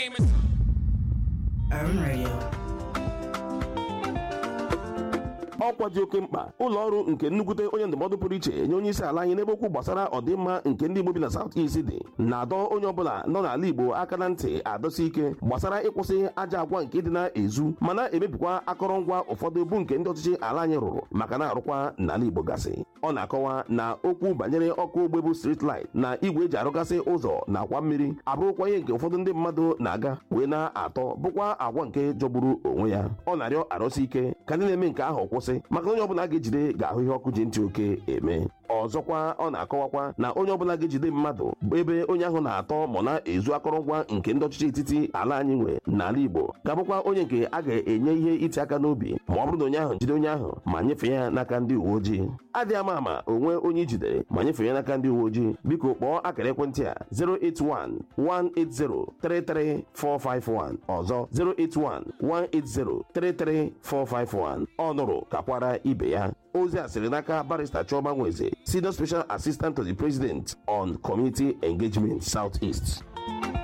Urban Radio. ọkwa dị oke mkpa ụlọ ọrụ nke nnukwute onye ndụmọdụ pụrụ iche nye onye isi ala anyị n'ebe okwu gbasara ọdịmma nke ndị Igbo bi na South East dị na-adọ onye ọbụla nọ n'ala Igbo aka na ntị adọsi ike gbasara ịkwụsị ajọ agwa nke dị na-ezu ma na-emebikwa akọrọngwa ụfọdụ bụ nke ndị ọchịchị ala anyị rụrụ maka na-arụkwa n'ala Igbo gasị ọ na-akọwa na okwu banyere ọkụ ogbe bụ street light na igwe eji arụgasị ụzọ na akwa mmiri abụrụkwa ihe nke ụfọdụ ndị mmadụ na-aga wee na-atọ bụkwa agwa nke jọgburu onwe ya ọ na-arịọ arụsị ike ka ndị na-eme nke ahụ kwụsị maka na onye ọbụla ga-ejide ga-ahụ ihe ọkụ ji ntị oke eme ọzọkwa ọ na-akọwakwa na onye ọbụla ga-ejide mmadụ bụ ebe onye ahụ na-atọ ma na-ezu akọrọngwa nke ndị ọchịchị etiti ala anyị nwe n'ala Igbo ga-abụkwa onye nke a ga-enye ihe iti aka n'obi ma ọ bụrụ na onye ahụ jide onye ahụ ma nyefee ya n'aka ndị uwe ojii adịghị ama ama onwe onye ijidere ma nyefee ya n'aka ndị uwe ojii biko kpọọ akara ekwentị a 081-180-33451 ọzọ 081-180-33451 ọ nụrụ kakwara ibe ya ozi a sịrị n'aka barista Chioma Nweze senior special assistant to the president on community engagement south east